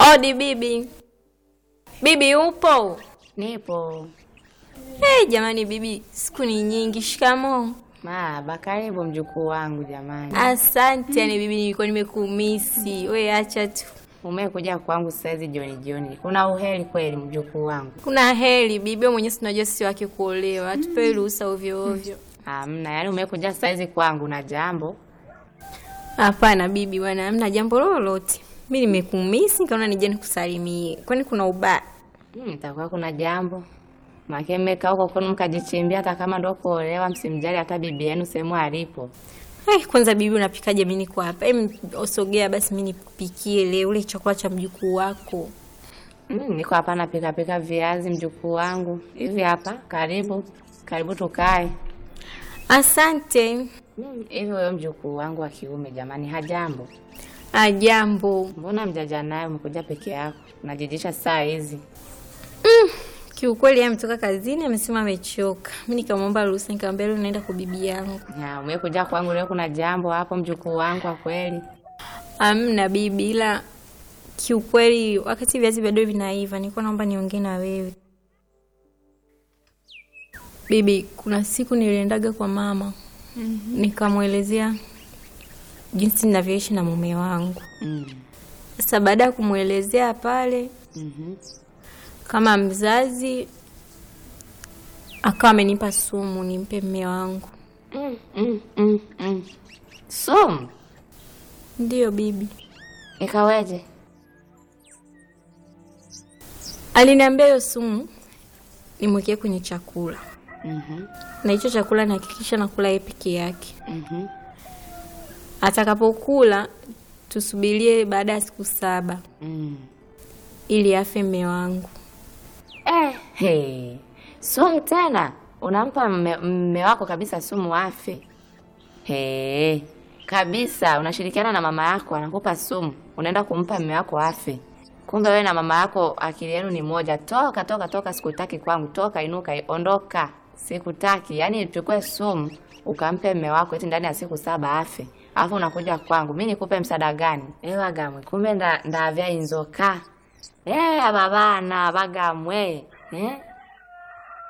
Odi bibi. Bibi upo? Nipo. Hey, jamani bibi, siku ni nyingi. Shikamoo. Maba, karibu mjukuu wangu jamani. Asante. Yani bibi, nilikuwa nimekumisi. We acha tu. Umekuja kwangu saizi jioni jioni. Kuna uheri kweli mjukuu wangu? Kuna heri bibi, wewe mwenyewe unajua sisi wake kuolewa. Hatupewi ruhusa ovyo ovyo. Hamna, yaani umekuja saizi kwangu na jambo. Hapana bibi bwana, hamna jambo lolote. Mi nimekumisi nikaona nije nikusalimie. Kwani kuna ubaya? Hmm, itakuwa kuna jambo. Make mmekaa huko kwenu mkajichimbia hata kama ndo kuolewa msimjali hata bibi yenu sehemu alipo. Ai, kwanza bibi unapikaje? Mi niko hapa. Em, osogea basi mi nikupikie leo ule chakula cha mjukuu wako. Hmm, niko hapa napika pika viazi mjukuu wangu. Hivi hapa, karibu. Karibu tukae. Asante. Hmm, hivi wewe mjukuu wangu wa kiume jamani hajambo. Ajambo. Mbona mjaja naye umekuja peke yako? Unajijisha saa hizi. Kiukweli yeye ametoka kazini, amesema amechoka. Mi nikamwomba ruhusa, nikamwambia leo naenda kwa bibi yangu. Ya, umekuja kwangu leo kuna jambo hapo mjukuu wangu kwa kweli. Amna bibi, ila kiukweli wakati viazi bado vinaiva, nilikuwa naomba niongee na wewe bibi. Kuna siku niliendaga kwa mama nikamwelezea jinsi ninavyoishi na mume wangu. Mm. Sasa baada ya kumwelezea pale Mhm. kama mzazi, akawa amenipa sumu nimpe mume wangu. Mm, mm, mm, mm. Sumu Ndiyo bibi, ikaweje? aliniambia hiyo sumu nimwekee kwenye chakula, Mhm. na hicho chakula nihakikisha nakula yeye peke yake. Mhm. Atakapokula tusubirie baada ya siku saba Mm. ili afe mme wangu. Eh, hey. Sumu tena unampa mme, mme wako kabisa sumu afe? Hey. Kabisa unashirikiana na mama yako anakupa sumu, unaenda kumpa mme wako afe. Kumbe wewe na mama yako akili yenu ni moja. Toka toka toka, sikutaki kwangu. Toka, inuka, ondoka, sikutaki. Yaani chukue sumu ukampe mme wako eti ndani ya siku saba afe, alafu unakuja kwangu, mi nikupe msaada gani? Ewa gamwe, kumbe nda ndavya inzoka Eh, aba bana bagamwe eh